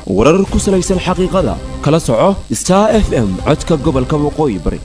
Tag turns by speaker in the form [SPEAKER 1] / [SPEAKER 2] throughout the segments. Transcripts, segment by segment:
[SPEAKER 1] warar ku salaysan xaqiiqada kala soco star f m codka gobolka waqooyi bari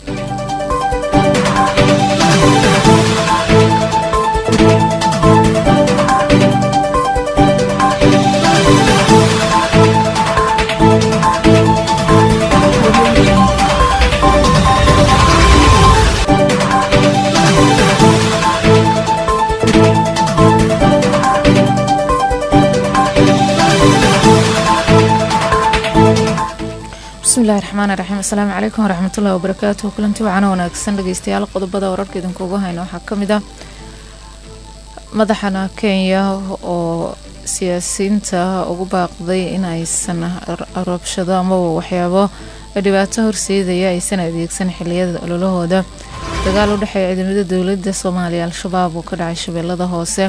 [SPEAKER 2] bismillahi raxmaani raxiim asalaamu calaykum waraxmatullahi wabarakaatuhu kulanti wacana wanaagsan dhegeystayaal qodobada wararka idinkuugu hayno waxaa ka mid ah madaxana kenya oo siyaasiyiinta ugu baaqday in aysan rabshado amaba waxyaabo dhibaato horseedaya aysan adeegsan xiliyada ololahooda dagaal u dhexeeya ciidamada dowladda soomaaliya al-shabaab oo ka dhacay shabeellada hoose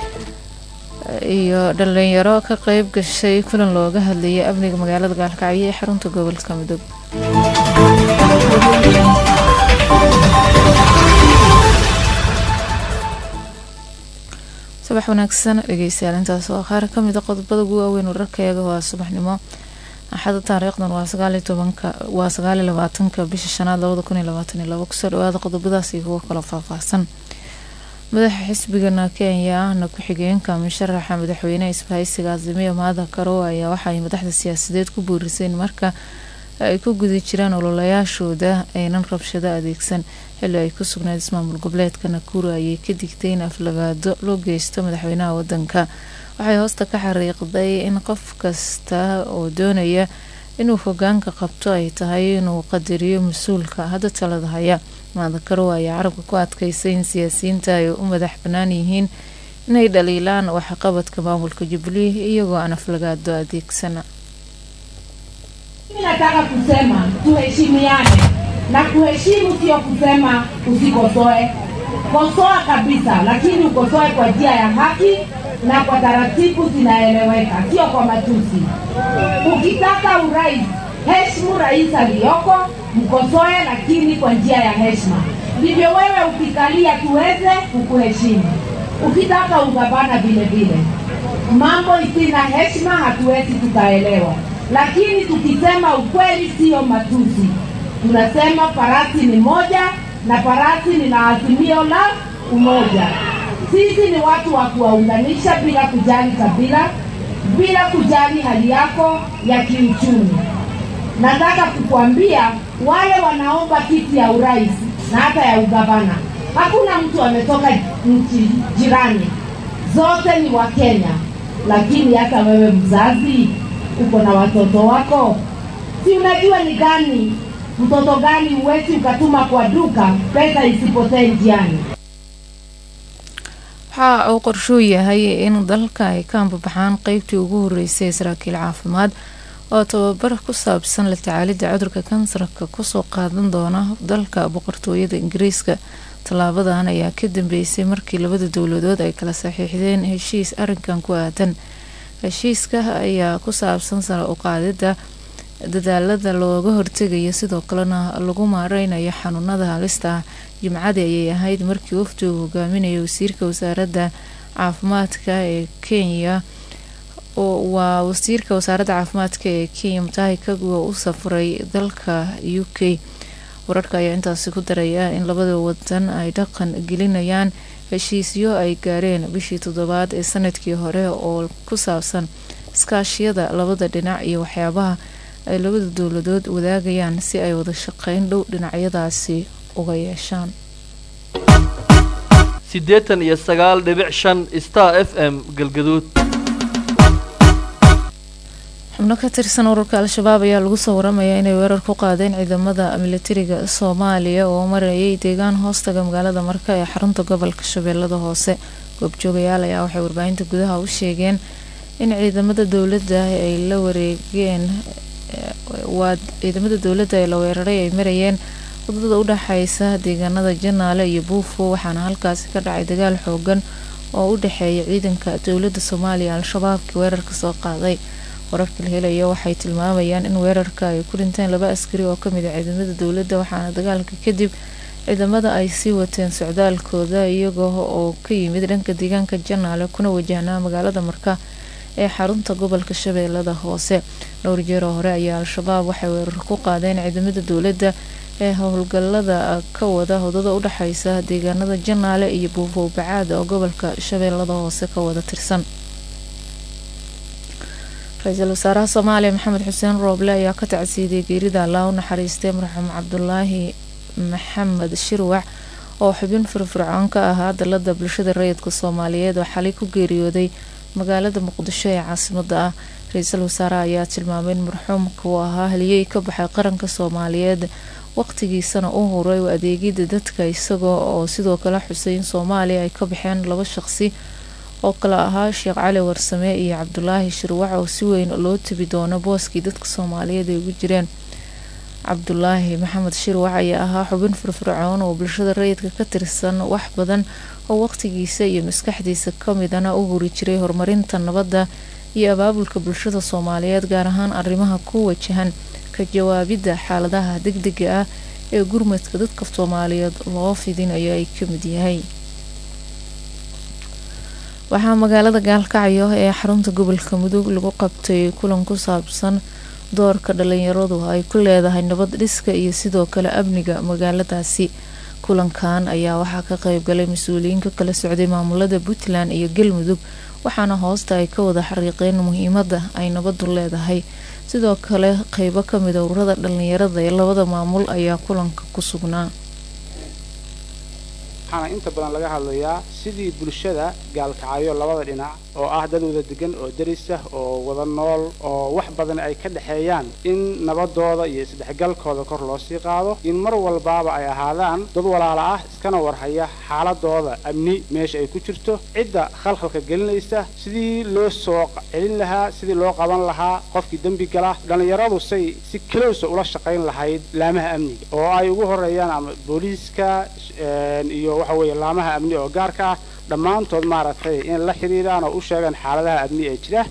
[SPEAKER 2] iyo dhalinyaro ka qeyb gashay kulan looga hadlayay amniga magaalada gaalkacyo ee xarunta gobolka mudug subax wanaagsan dhegeystayaal intaas waa qaar kamid a qodobada ugu waaweyn wararkayaga waa subaxnimo axada taariikhdan waa sagaaliyo tobanka waa sagaaliyo labaatanka bisha shanaad labada kun iyo labaatan iyo labo kusoo dhawaada qodobadaas iyo kuwo kaloo faahfaahsan madaxa xisbigana kenya ahna ku-xigeenka musharaxa madaxweyneha isbahaysiga azimiya maada karow ayaa waxaay madaxda siyaasadeed ku booriseen marka ay ku guda jiraan ololayaashooda aynan rabshado adeegsan xilli ay ku sugnayd ismaamul goboleedka nakuru ayay ka digtay in aflagaado loo geysto madaxweynaha wadanka waxay hoosta ka xariiqday in qof kasta oo doonaya inuu hogaanka qabto ay tahay inuu qadariyo mas-uulka hadda talada haya maadakarow ayaa carabka ku adkaysay in siyaasiyiinta ay u madax bannaan yihiin inay dhaliilaan waxqabadka maamulka jubilee iyagoo aan aflagaado adeegsana
[SPEAKER 3] Mimi nataka kusema tuheshimiane, na kuheshimu sio kusema usikosoe. Kosoa kabisa, lakini ukosoe kwa njia ya haki na kwa taratibu zinaeleweka, sio kwa matusi. Ukitaka urais, heshimu rais aliyoko, mkosoe, lakini kwa njia ya heshima. Ndivyo wewe ukikalia tuweze kukuheshimu. Ukitaka ugavana vile vile, mambo isina heshima hatuwezi tukaelewa lakini tukisema ukweli sio matusi. Tunasema farasi ni moja na farasi ni na azimio la umoja. Sisi ni watu wa kuwaunganisha bila kujali kabila, bila kujali hali yako ya kiuchumi. Nataka kukuambia wale wanaomba kiti ya urais na hata ya ugavana, hakuna mtu ametoka nchi jirani, zote ni wa Kenya. Lakini hata wewe mzazi uko na watoto wako, si unajua ni gani mtoto gani uwezi ukatuma kwa duka pesa isipotee njiani.
[SPEAKER 2] waxa uu qorshuu yahay in dalka ay ka ambabaxaan qeybtii ugu horeysay saraakiil caafimaad oo tababar ku saabsan la tacaalidda cudurka kansarka kusoo qaadan doona dalka boqortooyada ingiriiska tallaabadan ayaa ka dambeysay markii labada dowladood ay kala saxiixdeen heshiis arrinkan ku aadan heshiiska ayaa ku saabsan sare u qaadida dadaalada looga hortegayo sidoo kalena lagu maareynayo xanuunada halista ah jimcadii ayay ahayd markii wafdi uu hogaaminayo wasiirka wasaaradda caafimaadka ee kenya waa wasiirka wasaaradda caafimaadka ee kenya mutahi kagwa u safray dalka u k wararka ayaa intaasi ku daraya in labada wadan ay dhaqan gelinayaan heshiisyo ay gaareen bishii toddobaad ee sanadkii hore oo ku saabsan iskaashiyada labada dhinac iyo waxyaabaha ay labada dowladood wadaagayaan si ay wada shaqeyn dhow dhinacyadaasi uga yeeshaan
[SPEAKER 4] siddeetan iyo sagaal dhibic shan star f m galgaduud
[SPEAKER 2] xubno ka tirsan ururka al-shabaab ayaa lagu soo waramayaa inay weerar ku qaadeen ciidamada militariga soomaaliya oo marayay deegaan hoostaga magaalada marka ee xarunta gobolka shabeellada hoose goobjoogayaal ayaa waxay warbaahinta gudaha u sheegeen in ciidamada dowladda ay la wareegeen waa ciidamada dowladda ee la weeraray ay marayeen wadada u dhexeysa deegaanada janaale iyo buufo waxaana halkaasi ka dhacay dagaal xoogan oo u dhexeeya ciidanka dowladda soomaaliya al-shabaabkii weerarka soo qaaday wararka la helaya waxay tilmaamayaan in weerarka ay ku dhinteen laba askari oo kamid a ciidamada dowladda waxaana dagaalka kadib ciidamada ay sii wateen socdaalkooda iyagoo oo ka yimid dhanka deegaanka janaale kuna wajahnaa magaalada marka ee xarunta gobolka shabeellada hoose dhowr jeeroo hore ayaa al-shabaab waxay weerar ku qaadeen ciidamada dowladda ee howlgalada ka wada wadada u dhexeysa deegaanada janaale iyo buufow bacaad oo gobolka shabeellada hoose ka wada tirsan ra-iisul wasaaraha soomaaliya maxamed xuseen rooble ayaa ka tacsiiday geerida allaa u naxariistay marxuum cabdulaahi maxamed shirwac oo xubin firfircoon ka ahaa dalada bulshada rayidka soomaaliyeed oo xalay ku geeriyooday magaalada muqdisho ee caasimada ah ra-iisul wasaaraha ayaa tilmaamay in marxuumka uu ahaa haliyey ka baxay qaranka soomaaliyeed waqtigiisana u huray adeegida dadka isagoo oo sidoo kale xusay in soomaaliya ay ka baxeen laba shaqsi oo kale ahaa sheekh cali warsame iyo cabdulaahi shirwac oo si weyn loo tabi doono booskii dadka soomaaliyeed ay ugu jireen cabdulaahi maxamed shirwac ayaa ahaa xubin firfircoon oo bulshada rayidka ka tirsan wax badan oo waqtigiisa iyo maskaxdiisa kamidana u huri jiray horumarinta nabadda iyo abaabulka bulshada soomaaliyeed gaar ahaan arrimaha ku wajahan ka jawaabidda xaaladaha degdega ah ee gurmadka dadka soomaaliyeed loo fidinayo ay kamid yahay waxaa magaalada gaalkacyo ee xarunta gobolka mudug lagu qabtay kulan ku saabsan doorka dhalinyaradu ay ku leedahay nabad dhiska iyo sidoo kale amniga magaaladaasi kulankan ayaa waxaa ka qeybgalay mas-uuliyiin ka kala socday maamulada puntland iyo galmudug waxaana hoosta ay ka wada xariiqeen muhiimada ay nabadu leedahay sidoo kale qeybo kamid a ururada dhalinyarada ee labada maamul ayaa kulanka ku sugnaa
[SPEAKER 5] waxaana inta badan laga hadlayaa sidii bulshada gaalkacyo labada dhinac oo ah dad wada degan oo deris ah oo wada nool oo wax badan ay ka dhexeeyaan in nabadooda iyo isdhexgalkooda kor loo sii qaado in mar walbaaba ay ahaadaan dad walaala ah iskana warhaya xaaladooda amni meesha ay ku jirto cidda khalkhalka gelinaysa sidii loo soo celin lahaa sidii loo qaban lahaa qofkii dembi gala dhallinyaradu say si kalowsa ula shaqayn lahayd laamaha amniga oo ay ugu horeeyaan ama booliiska iyo waxa weeye laamaha amni oo gaarka ah dhammaantood maaragtay in la xidhiidhaan oo u sheegaan xaaladaha amni ee jira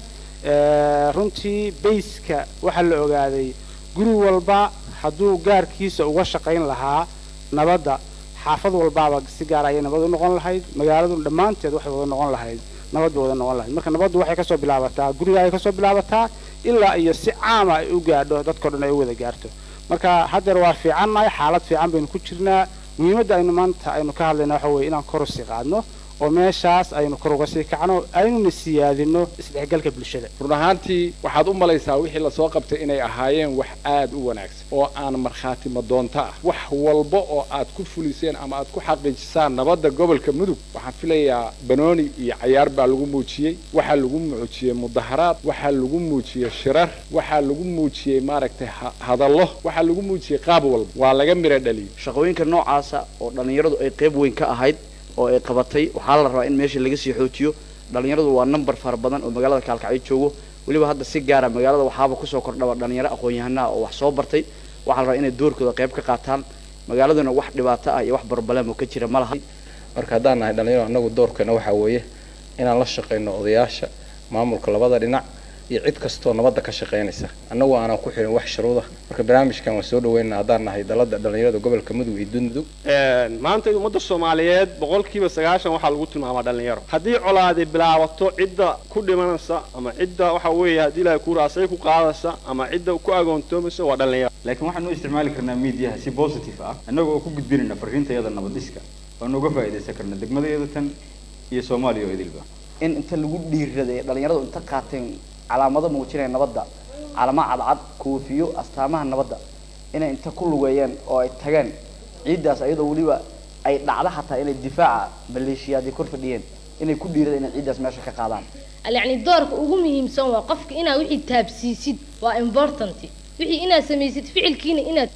[SPEAKER 5] runtii bayska waxaa la ogaaday guri walba hadduu gaarkiisa uga shaqayn lahaa nabadda xaafad walbaaba si gaar ayay nabad u noqon lahayd magaaladu dhammaanteed waxay wada noqon lahayd nabad bay wada noqon lahayd marka nabaddu waxay kasoo bilaabataa guriga ay kasoo bilaabataa ilaa iyo si caama ay u gaadho dadkao dhan ay u wada gaarto marka haddeer waa fiicannahay xaalad fiican baynu ku jirnaa muhiimadda aynu maanta aynu ka hadlayna waxa weye inaan kor usii qaadno oo meeshaas aynu kor uga sii kacno aynuna siyaadino isdhexgalka bulshada
[SPEAKER 6] run ahaantii waxaad u malaysaa wixii lasoo qabtay inay ahaayeen wax aad u wanaagsan oo aan markhaati madoonto ah wax walba oo aad ku fuliseen ama aad ku xaqiijisaan nabadda gobolka mudug waxaan filayaa banooni iyo cayaar baa lagu muujiyey waxaa lagu muujiyey mudaharaad waxaa lagu muujiyey shirar waxaa lagu muujiyey maaragtay hadallo waxaa lagu muujiyey qaab walba waa laga miro dhaliyey
[SPEAKER 7] shaqooyinka noocaasa oo dhallinyaradu ay qayb weyn ka ahayd oo ay qabatay waxaa la rabaa in meesha laga sii xoojiyo dhallinyaradu waa number fara badan oo magaalada kaalkacyo joogo weliba hadda si gaara magaalada waxaaba kusoo kordhaba dhallinyaro aqoon-yahanaha oo wax soo bartay waxaa la rabaa inay doorkooda qayb ka qaataan magaaladuna wax dhibaato ah iyo wax barbaleemo ka jira ma laha
[SPEAKER 8] marka haddaan nahay dhalinyaro annagu doorkeena waxaa weeye inaan la shaqayno odayaasha maamulka labada dhinac iyo cid kastoo nabadda ka shaqaynaysa annagu aanan ku xirin wax shuruuda marka barnaamijkan waan soo dhaweynaa haddaan nahay dalada dhalinyarada gobolka mudug iyo dudmudug
[SPEAKER 9] maanta ummadda soomaaliyeed boqolkiiba sagaashan waxaa lagu tilmaamaa dhalinyaro haddii colaadi bilaabato cidda ku dhimanaysa ama cidda waxa weeye haddii ilahay ku raasay ku qaadaysa ama cidda ku agoontoomaysa waa dhalinyaro
[SPEAKER 10] laakiin waxaan u isticmaali karnaa miidiyaha si positive ah annaga oo ku gudbinayna fariintayada nabadiska waan uga faa'iidaysan karna degmadayada tan iyo soomaaliya oo idilba
[SPEAKER 7] in inta lagu dhiiraday dhalinyaradu inta qaateen calaamado muujinaya nabadda calamo cadcad koofiyo astaamaha nabadda inay inta ku lugeeyeen oo ay tageen ciiddaas ayadoo weliba ay dhacdo xataa inay difaaca maleeshiyaadii kor fadhiyeen inay ku dhiirada inay ciiddaas meesha ka qaadaan
[SPEAKER 11] yacni doorka ugu muhiimsan waa qofka inaad wixii taabsiisid waa important wixii inaad samaysid ficilkiina inaad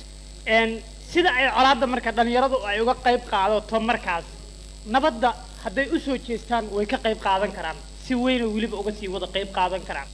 [SPEAKER 12] sida ay colaadda marka dhalinyaradu ay uga qayb qaadato markaas nabadda hadday u soo jeestaan way ka qayb qaadan karaan si weynoo weliba uga sii wada qayb qaadan karaan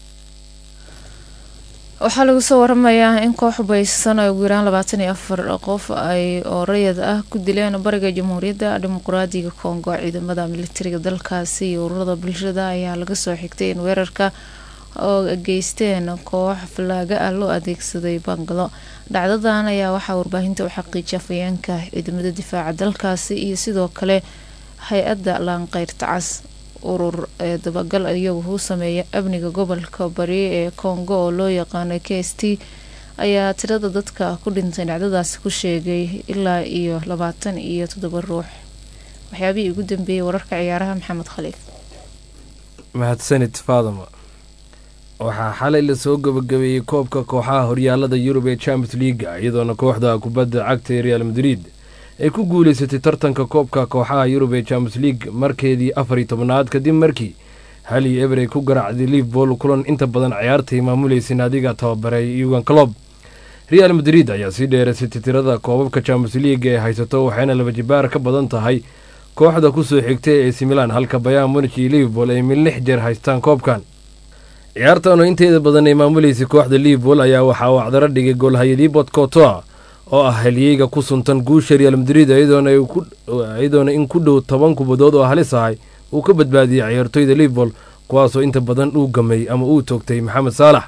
[SPEAKER 2] waxaa lagu soo waramayaa in koox baysan ay ugu yaraan labaatan iyo afar qof ay oo rayid ah ku dileen bariga jamhuuriyadda dimuqraadiga kongo ciidamada militariga dalkaasi iyo ururada bulshada ayaa laga soo xigtay in weerarka oo geysteen koox falaaga ah loo adeegsaday bangalo dhacdadan ayaa waxaa warbaahinta u xaqiijiyay afayeenka ciidamada difaaca dalkaasi iyo sidoo kale hay-adda laanqeyrta cas urur ee dabagal iyagu u sameeya amniga gobolka bari ee congo oo loo yaqaano k s t ayaa tirada dadka ku dhintay dhacdadaasi ku sheegay ilaa iyo labaatan iyo toddoba ruux waxyaabihii ugu dambeeyey wararka ciyaaraha maxamed khaliif
[SPEAKER 13] mahadsanid faadama waxaa xalay lasoo gabagabeeyey koobka kooxaha horyaalada yurub ee champions leaga iyadoona kooxda kubadda cagta ee real madrid ay ku guuleysatay tartanka koobka kooxaha yurub ee champions league markeedii afar iyo tobnaad kadib markii hali eber ay ku garaacday liverpool kulan inta badan ciyaartay maamuleysay naadiga tababaray yugan clob real madrid ayaa sii dheeraysatay tirada koobabka champions league ee haysato waxayna laba jibaar ka badan tahay kooxda kusoo xigtay ee ac milan halka bayaan munich iyo liverpool ay mid lix jeer haystaan koobkan ciyaartan oo inteeda badan ay maamuleysay kooxda liverpool ayaa waxaa uu acdaro dhigay goolhayadii botcotoa oo ah haliyeyga ku suntan guusha real madrid iyadoona in ku dhow toban kubadood oo halis ahay uu ka badbaadiyey ciyaartoyda liverpool kuwaasoo inta badan uu gamay ama uu toogtay maxamed saalax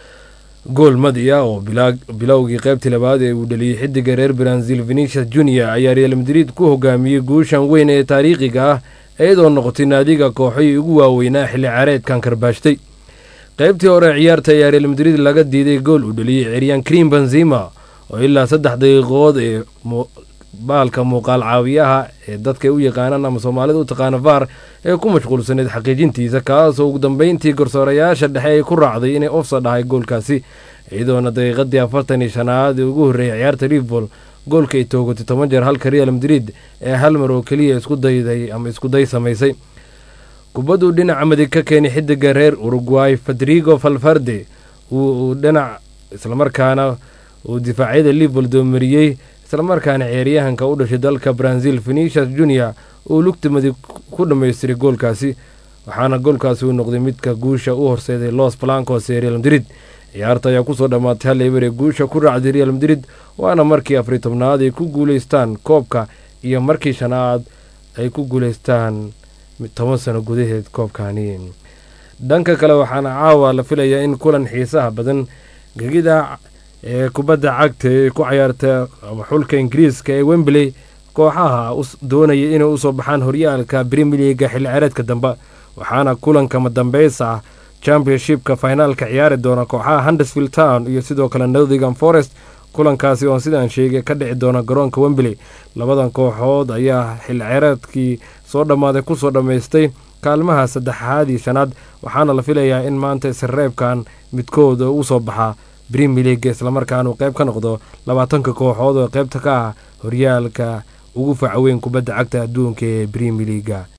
[SPEAKER 13] gool madi ah oo bilowgii qaybtii labaad ee uu dhaliyey xidiga reer brazil venetius junior ayaa real madrid ku hogaamiyey guushan weyn ee taariikhiga ah iyadoo noqotay naadiga kooxohii ugu waaweynaa xilli caareedkan karbaashtay qaybtii hore ciyaarta ayaa real madrid laga diiday gool uu dhaliyey ciryaan cream benzima oo ilaa saddex daqiiqood ee baalka muuqaal caawiyaha ee dadka u yaqaanaan ama soomaalida u taqaana var ee ku mashquulsaneyd xaqiijintiisa kaasoo ugu dambeyntii garsoorayaasha dhexe ay ku raacday inay ofsa dhahay goolkaasi iyadoona daqiiqadii afartan iyo shanaad ee ugu horreeyay ciyaarta liverpool goolka ay toogatay toban jeer halka real madrid ee hal mar oo keliya isku dayday ama iskuday samaysay kubadduu dhinaca madig ka keenay xidiga reer uruguay federigo falfarde uu dhinac islamarkaana uu difaacyada liverpool doomariyey islamarkaana ciyaaryahanka u dhashay dalka brazil venetius junior uu lugta madig ku dhammaystiray goolkaasi waxaana goolkaasi uu noqday midka guusha u horseeday los blancos ee real madrid ciyaarta ayaa kusoo dhammaatay hal eber ee guusha ku raacday real madrid waana markii afariy tobnaad ay ku guuleystaan koobka iyo markii shanaad ay ku guuleystaan toban sano gudaheed koobkani dhanka kale waxaana caawa la filayaa in kulan xiisaha badan gegida ee kubadda cagta ee ku cayaarta ama xulka ingiriiska ee wembley kooxaha doonaya inay usoo baxaan horyaalka brimier leaga xilli ciyaareedka dambe waxaana kulankama dambeysa ah championshipka finaalka ciyaari doona kooxaha hundersvill town iyo sidoo kale northingham forest kulankaasi oon sidaan sheegay ka dhici doona garoonka wembley labadan kooxood ayaa xilli ciyaareedkii soo dhammaaday kusoo dhammaystay kaalmaha saddexaad iyo shanaad waxaana la filayaa in maanta isreebkan midkooda usoo baxaa brimier leaga islamarkaana uu qayb ka noqdo labaatanka kooxood oo qaybta ka ah horyaalka ugu facaweyn kubadda cagta adduunka ee brimier leaga